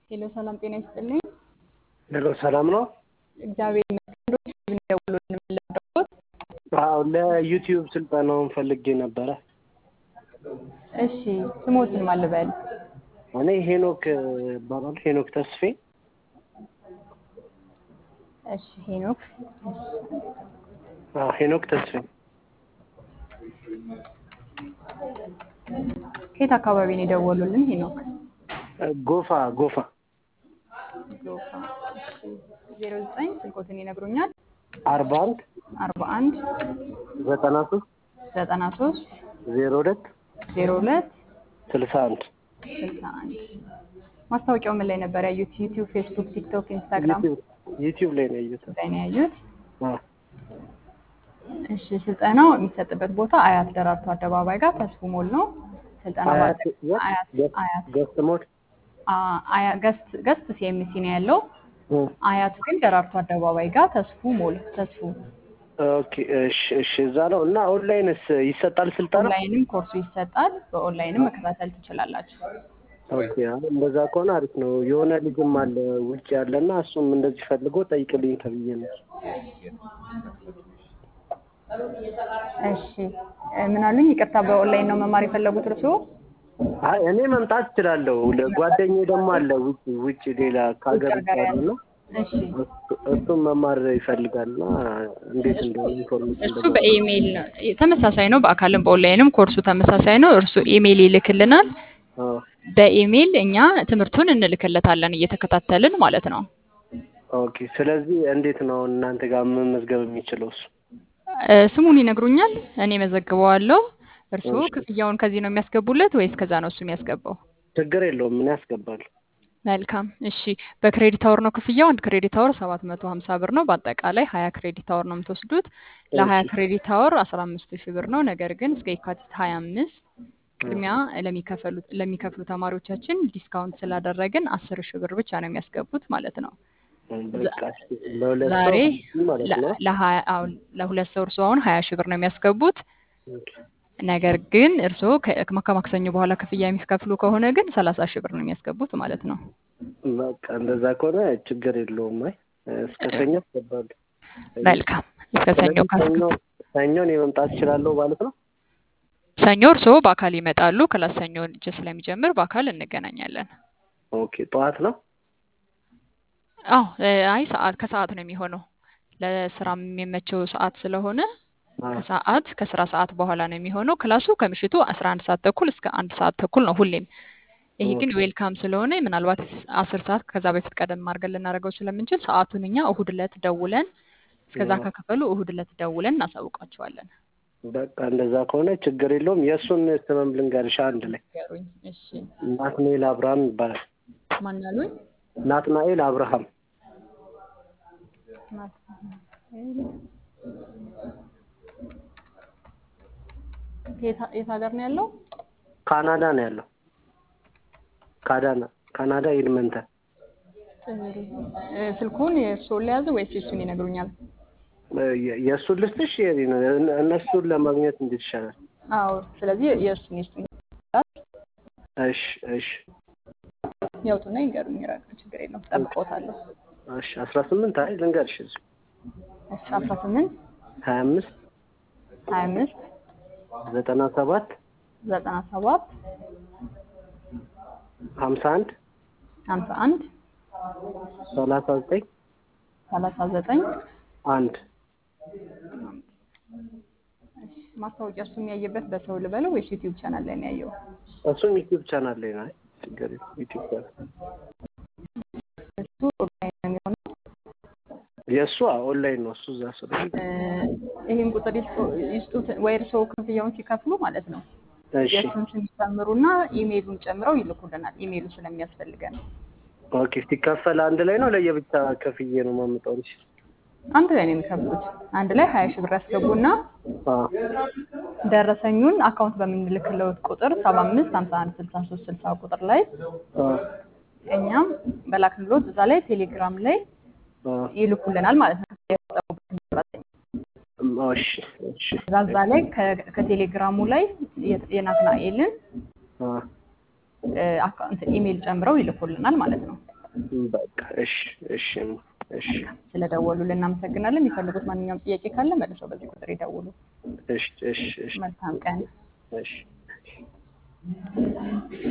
ሄሎ ሰላም ጤና ይስጥልኝ። ሄሎ ሰላም ነው? እግዚአብሔር ይመስገን። ዶክተር ደውሎልን የምንለበት አዎ ለዩቲዩብ ስልጠናውን ፈልጌ ነበረ። እሺ ስሞትን ማን ልበል? እኔ ሄኖክ እባላለሁ። ሄኖክ ተስፌ እሺ ሄኖክ አዎ ሄኖክ ተስፌ ከየት አካባቢ ነው የደወሉልን? ሄኖክ ጎፋ ጎፋ ጎፋ። ዜሮ ዘጠኝ ስልኮትን ይነግሩኛል? አርባ አንድ አርባ አንድ ዘጠና ሶስት ዘጠና ሶስት ዜሮ ሁለት ዜሮ ሁለት ስልሳ አንድ ስልሳ አንድ ማስታወቂያው ምን ላይ ነበር ያዩት? ዩቲዩብ፣ ፌስቡክ፣ ቲክቶክ፣ ኢንስታግራም ዩቲዩብ ላይ ነው እየተ ላይ ነው ያዩት? አዎ እሺ ስልጠናው የሚሰጥበት ቦታ አያት ደራርቱ አደባባይ ጋር ተስፉ ሞል ነው። ስልጠናው አያት በአጠቃ- አያት አያት ገስት ሞድ አ- አያ- ገስት ገስት ሲኤምሲ ነው ያለው። አያቱ ግን ደራርቱ አደባባይ ጋር ተስፉ ሞል ተስፉ ኦኬ እሺ እሺ እዛ ነው እና ኦንላይንስ ይሰጣል ስልጠና ኦንላይንም ኮርሱ ይሰጣል። በኦንላይንም መከታተል ትችላላችሁ። ኦኬ አሁን እንደዛ ከሆነ አሪፍ ነው። የሆነ ልጅም አለ ውጭ ያለና እሱም እንደዚህ ፈልጎ ጠይቅልኝ ተብዬ ነው። እሺ እ ምን አሉኝ? ይቅርታ በኦንላይን ነው መማር የፈለጉት እርስዎ? አይ እኔ መምጣት እችላለሁ። ጓደኛዬ ደግሞ አለ ውጭ ውጭ ሌላ ከሀገር ውጭ ውጭ ሀገር ያለና እሺ እሱ- እሱም መማር ይፈልጋልና እንዴት እንደሆነ ኢንፎርሜሽን እሱ በኢሜይል ነው ተመሳሳይ ነው። በአካልም በኦንላይንም ኮርሱ ተመሳሳይ ነው። እርሱ ኢሜይል ይልክልናል። አዎ በኢሜይል እኛ ትምህርቱን እንልክለታለን እየተከታተልን ማለት ነው። ኦኬ። ስለዚህ እንዴት ነው እናንተ ጋር መመዝገብ የሚችለው እሱ? እ ስሙን ይነግሩኛል፣ እኔ መዘግበዋለሁ። እርስዎ ክፍያውን ከዚህ ነው የሚያስገቡለት ወይስ ከዛ ነው እሱ የሚያስገባው? ችግር የለውም ምን ያስገባል? መልካም እሺ። በክሬዲት አወር ነው ክፍያው። አንድ ክሬዲት አወር ሰባት መቶ ሀምሳ ብር ነው። በአጠቃላይ ሀያ ክሬዲት አወር ነው የምትወስዱት። ለሀያ ክሬዲት አወር አስራ አምስት ሺህ ብር ነው። ነገር ግን እስከ የካቲት ሀያ አምስት ቅድሚያ ለሚከፈሉ ለሚከፍሉ ተማሪዎቻችን ዲስካውንት ስላደረግን አስር ሺህ ብር ብቻ ነው የሚያስገቡት ማለት ነው። በቃ እሺ፣ ለሁለት ሰው ዛሬ ማለት ነው። ለ- ለሀያ አሁን ለሁለት ሰው እርስዎ አሁን ሀያ ሺህ ብር ነው የሚያስገቡት። ኦኬ። ነገር ግን እርስዎ ከ- ከማክሰኞ በኋላ ክፍያ የሚከፍሉ ከሆነ ግን ሰላሳ ሺህ ብር ነው የሚያስገቡት ማለት ነው። በቃ እንደዛ ከሆነ ችግር የለውም። አይ እስከ ሰኞ ያስገባሉ። መልካም እስከ ሰኞ ስለዚህ ካስገቡ ሰኞ ሰኞ እኔ መምጣት እችላለሁ ማለት ነው። ሰኞ እርስዎ በአካል ይመጣሉ። ክላስ ሰኞ እጅ ስለሚጀምር በአካል እንገናኛለን። ኦኬ። ጠዋት ነው። አዎ እ፣ አይ ሰዓት ከሰዓት ነው የሚሆነው ለስራ የሚመቸው ሰዓት ስለሆነ አዎ። ከሰዓት ከስራ ሰዓት በኋላ ነው የሚሆነው። ክላሱ ከምሽቱ አስራ አንድ ሰዓት ተኩል እስከ አንድ ሰዓት ተኩል ነው ሁሌም። ይሄ ግን ዌልካም ስለሆነ ምናልባት አስር ሰዓት ከዛ በፊት ቀደም አድርገን ልናደርገው ስለምንችል ሰዓቱን እኛ እሁድ ዕለት ደውለን እስከዛ ከከፈሉ እሁድ ዕለት ደውለን እናሳውቃቸዋለን። በቃ እንደዛ ከሆነ ችግር የለውም። የእሱን ስምም ልንገርሽ አንድ ላይ ገሩኝ። እሺ ናትናኤል አብርሃም ይባላል። ማን አሉኝ? ናትናኤል አብርሃም የት የት ሀገር ነው ያለው? ካናዳ ነው ያለው። ካዳና ካናዳ ኤድመንተን። እ፣ ስልኩን የእርስዎን ለያዙ ወይስ የእሱን ይነግሩኛል? የ- የእሱን ልስጥሽ የኔ ነው። እነ- እነሱን ለማግኘት እንዴት ይሻላል? አዎ ስለዚህ የእሱን የእሱን እሺ እሺ ያውጡና ይንገሩኝ። ራቅ ችግር የለውም ጠብቆታለሁ። እሺ አስራ ስምንት አይ ልንገርሽ እዚሁ እሺ አስራ ስምንት ሀያ አምስት ሀያ አምስት ዘጠና ሰባት ዘጠና ሰባት ሀምሳ አንድ ሀምሳ አንድ ሰላሳ ዘጠኝ ሰላሳ ዘጠኝ አንድ ማስታወቂያ እሱ የሚያየበት በሰው ልበለው ወይስ ዩቲዩብ ቻናል ላይ ነው ያየው? እሱም ዩቲዩብ ቻናል ላይ ነው። አይ ችግር የለም ዩቲዩብ ቻናል እሱ ኦንላይን ነው የሚሆነው። የእሱ ኦንላይን ነው። እሱ እዛ ስለሆነ እ፣ ይህን ቁጥር ይስጡ- ይስጡት ወይ እርስዎ ክፍያውን ሲከፍሉ ማለት ነው እሺ የእሱን ስም ይጨምሩና ኢሜይሉን ጨምረው ይልኩልናል። ኢሜይሉ ስለሚያስፈልገን ኦኬ። ሲከፈል አንድ ላይ ነው ለየብቻ ከፍዬ ነው የማመጣው? እሺ አንድ ላይ ነው የሚከፍሉት። አንድ ላይ ሀያ ሺህ ብር ያስገቡና አዎ ደረሰኙን አካውንት በምንልክለው ቁጥር ሰባ አምስት ሀምሳ አንድ ስልሳ ሶስት ስልሳ ቁጥር ላይ አዎ እኛም በላክንሎት እዛ ላይ ቴሌግራም ላይ አዎ ይልኩልናል ማለት ነው። የቆጠቡበትን ደረሰኝ እሺ እሺ እዛ እዛ ላይ ከ- ከቴሌግራሙ ላይ የ- የናትናኤልን አዎ እ፣ አካውንት ኢሜይል ጨምረው ይልኩልናል ማለት ነው። በቃ እሺ እሺ እሺ ስለደወሉልን እናመሰግናለን። የሚፈልጉት ማንኛውም ጥያቄ ካለ መልሰው በዚህ ቁጥር ይደውሉ። እሺ እሺ እሺ መልካም ቀን። እሺ